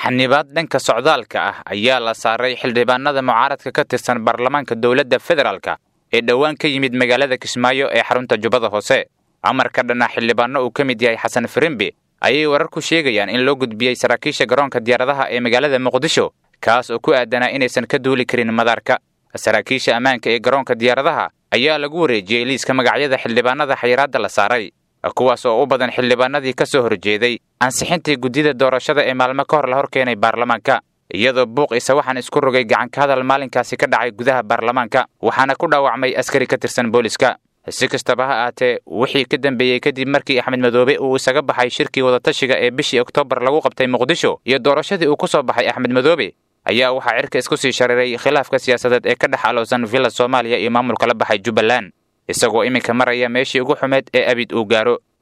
xanibaad dhanka socdaalka ah ayaa la saaray xildhibaanada mucaaradka ka tirsan baarlamaanka dowladda federaalka ee dhowaan ka yimid magaalada kismaayo ee xarunta jubbada hoose amarka dhanna xildhibaano uu ka mid yahay xasan firimbi ayay warar ku sheegayaan in loo gudbiyey saraakiisha garoonka diyaaradaha ee magaalada muqdisho kaas oo ku aadanaa inaysan ka duuli karin madaarka saraakiisha ammaanka ee garoonka diyaaradaha ayaa lagu wareejiyey liiska magacyada xildhibaanada xayiraadda la saaray kuwaas oo u badan xildhibaanadii ka soo horjeeday ansixintii guddida doorashada ee maalmo ka hor la hor keenay baarlamaanka iyadoo buuq isa waxaan isku rogay gacanka hadal maalinkaasi ka dhacay gudaha baarlamaanka waxaana ku dhaawacmay askari ka tirsan booliska si kastaba ha aatee wixii ka dambeeyey kadib markii axmed madoobe uu isaga baxay shirkii wadatashiga ee bishii oktoobar lagu qabtay muqdisho iyo doorashadii uu ku soo baxay axmed madoobe ayaa waxaa cirka isku sii shariray khilaafka siyaasadeed ee ka dhex alowsan villa soomaaliya iyo maamulka la baxay jubbaland isagoo iminka maraya meeshii ugu xumeed ee abid uu gaaro